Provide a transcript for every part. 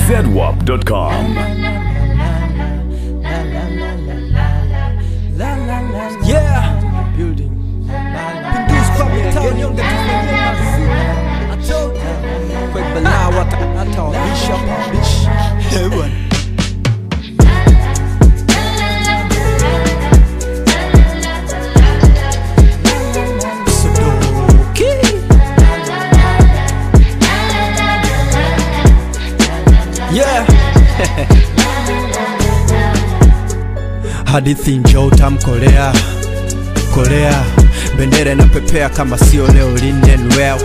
zedwap.com. Yeah. Building. Pindu's public town, young get I told you. Quick bala wata hata bishop bish. Heaven. Sudoku. Yeah. hadithi njoo tamkolea kolea bendera inapepea kama sio leo linden well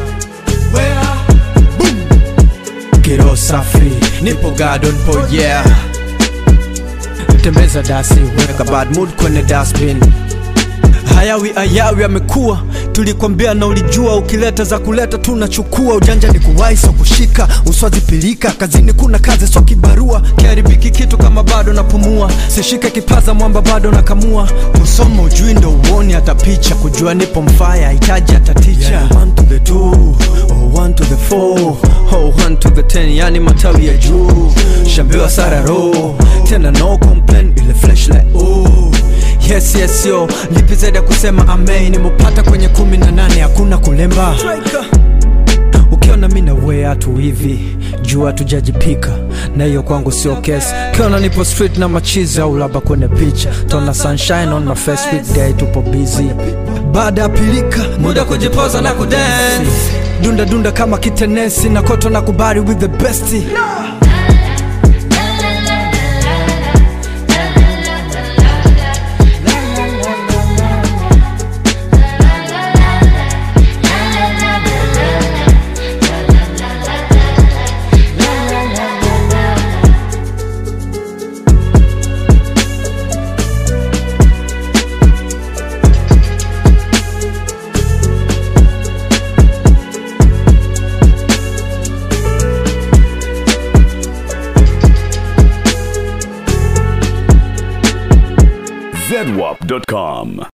kiro safi nipo garden po yeah tembeza dasi weka bad mood kwenye dustbin hayawi ayawi amekuwa tulikwambia na ulijua ukileta za kuleta tunachukua ujanja ni kuwai so kushika uswazipilika kazini kuna kazi so kibarua kiharibiki kitu kama bado napumua sishike kipaza mwamba bado nakamua kusoma ujui ndo uoni hata picha kujua nipo mfaya hitaji hata ticha yeah. one to the two, oh, one to the four, oh, one to the ten, yani matawi ya juu shambiwa sararo tena no complain ile flesh like oh yes yes yo lipi zaidi ya kusema amen nimepata kwenye kumi na nane hakuna kulemba ukiona mi nawea tu hivi jua tujajipika na hiyo kwangu sio kesi ukiona nipo street na machizi au labda kwenye picha tona sunshine on my face weekday tupo busy baada ya pilika muda kujipoza na kudance dunda dunda kama kitenesi na koto na kubari with the best zedwap.com.